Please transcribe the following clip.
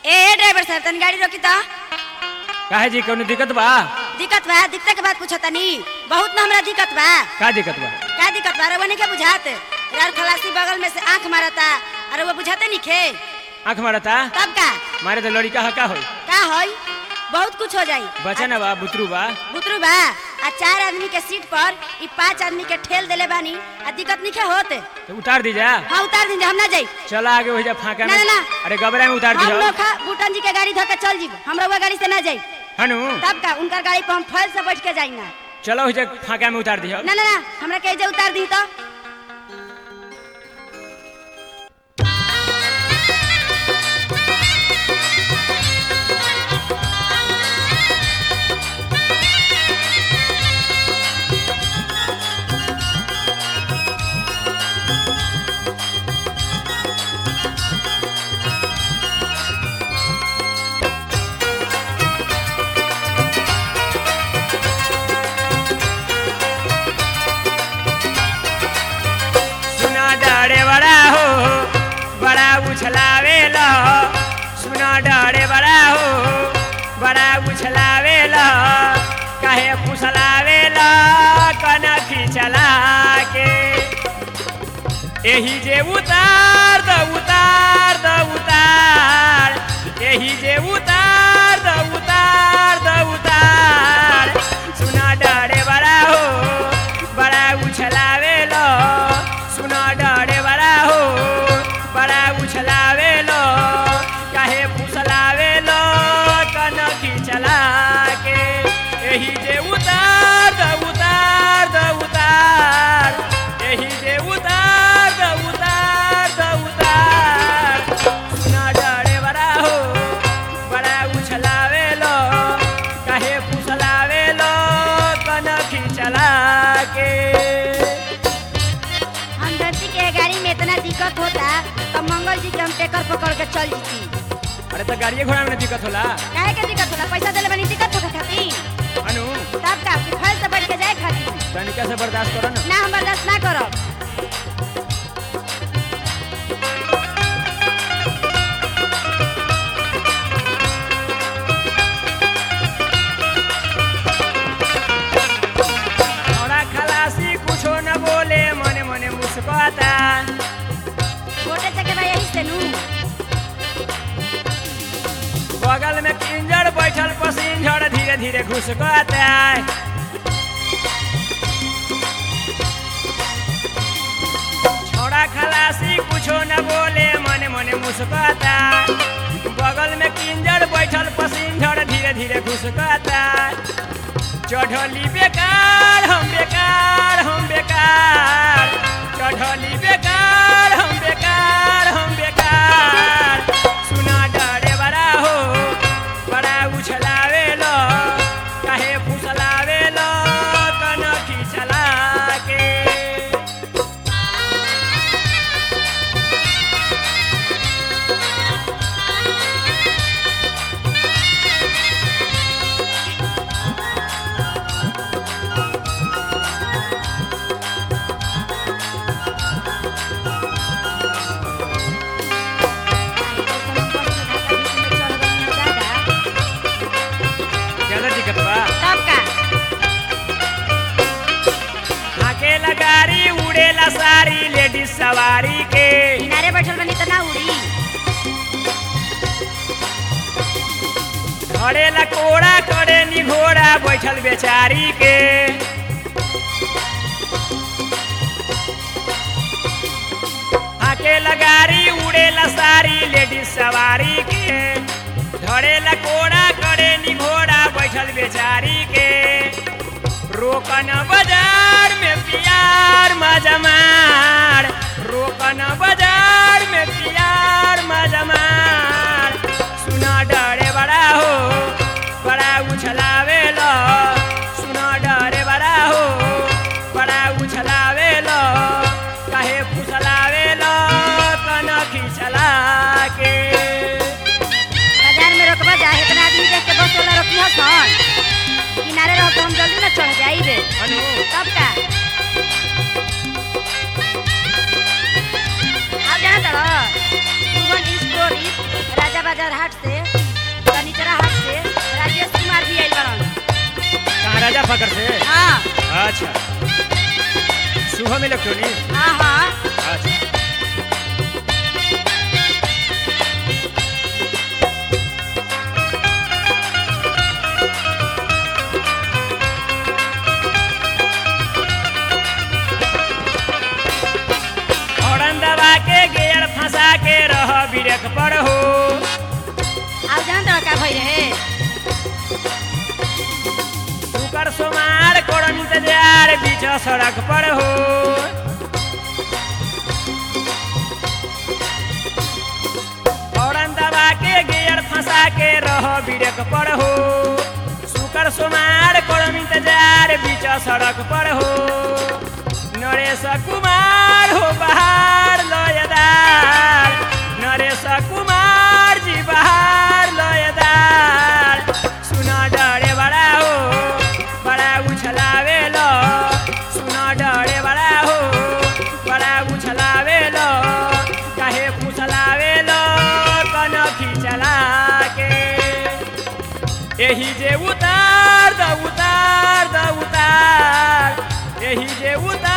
ए driver साहब तनी गाड़ी रोकी तो काहे जी कौनो दिक्कत बा दिक्कत बा दिक्कत के बात पूछो तनी बहुत ना हमरा दिक्कत बा का दिक्कत बा का दिक्कत बा रवा नहीं के बुझात यार खलासी बगल में से आंख मारता अरे वो बुझाते नहीं खे आँख मारता तब का मारे तो लड़का हा का होई का होई बहुत कुछ हो जाई बचा ना बा बुतरू बा बुतरू बा आ चार आदमी के सीट पर ई पांच आदमी के ठेल देले बानी आ दिक्कत नहीं के होत तो उतार दी जा हाँ उतार दीजिए हम ना जाई चला आगे हो जा फाका में ना, ना, ना। अरे गबरा में उतार दी हम लोग बूटन जी के गाड़ी धोके चल जीब हमरा वो गाड़ी से ना जाई हनु तब का उनकर गाड़ी पर हम फल से बैठ के जाई ना चलो हो जा फाका में उतार दी ना ना ना हमरा के जे उतार दी तो सुना डरे बड़ा हो बड़ा उछलावे लो सुना डरे बड़ा हो बड़ा उछलावे लो काहे फुसलावे लो कनखी चला के एही जे उतार द उतार द उतार एही जे उतार द उतार द उतार सुना डरे बड़ा हो बड़ा उछलावे लो सुना डरे बड़ा हो बड़ा उछलावे लो काहे फुसलावे लो कनखी चला के एही जे उतार द उतार द उतार एही जे उतार द उतार द उतार सुना डरे बड़ा हो बड़ा उछलावे लो काहे फुसलावे लो कनखी चला के हम धरती के गाड़ी में इतना दिक्कत होता तो मंगल जी के हम टेकर पकड़ के चल जीती अरे तो गाड़िए घोड़ा में दिक्कत होला काहे के दिक्कत होला पैसा देले बनी दिक्कत होता खातिर अनु तब का कि फल से बैठ के जाए खातिर तनिका से बर्दाश्त करो ना ना हम बर्दाश्त ना करब थोड़ा खलासी कुछो न बोले मने मने मुस्कुराता छोटे चके भाई यही से नू बगल में किंजर बैठल पसिंजर धीरे धीरे घुसकाता छोड़ा खलासी कुछो न बोले मने मने मुस्कुराता बगल में किंजर बैठल पसिंजर धीरे धीरे घुसकाता चढ़ली बेकार हम बेकार हम बेकार चढ़ली बेकार हम बेकार हम बेकार सुना डरे बड़ा हो बड़ा उछलावे लो काहे फुसलावे लो कनखी चला के ज्यादा दिक्कत बा तब का अकेला गाड़ी उड़ेला सारी लेडीज सवारी के किनारे बैठल बनी तो ना उड़ी खड़ेला कोड़ा करे नी घोड़ा बैठल बेचारी के अकेला गाड़ी उड़ेला सारी लेडीज सवारी के धड़ेला कोड़ा करे नी घोड़ा बैठल बेचारी के रोकन बाजार में प्यार मजमार रोकन बाजार में प्यार मजमार सुना डरे बड़ा हो बड़ा उछलावे लो सुना डरे बड़ा हो बड़ा उछलावे लो काहे फुसलावे लो कनखी चला के बाजार में रोकबा जा इतना आदमी देख के बस वाला रोकी हसन किनारे रहो तो हम जल्दी ना चढ़ जाइबे अनु तब का आप जाना तड़ो सुमन स्टोरी राजा बाजार हाट से राजा फकर से हाँ अच्छा शुभम इलेक्ट्रॉनिक हाँ हाँ अच्छा हॉर्न दबा के गियर फंसा के रह ब्रेक पर हो अब जान तो का भई रहे शुकर सोमार करो इंतजार बीच सड़क पर हो हॉर्न दबा के गियर फंसा के रह ब्रेक पर हो शुकर सोमार करो इंतजार बीच सड़क पर हो नरेश कुमार हो बहार लयदार नरेश कुमार जी बहार लयदार सुना डरे बड़ा हो बड़ा उछलावे लो सुना डरे बड़ा हो बड़ा उछलावे लो काहे फुसलावे लो कनखी चला के एही जे उतार द उतार द उतार एही जे उतार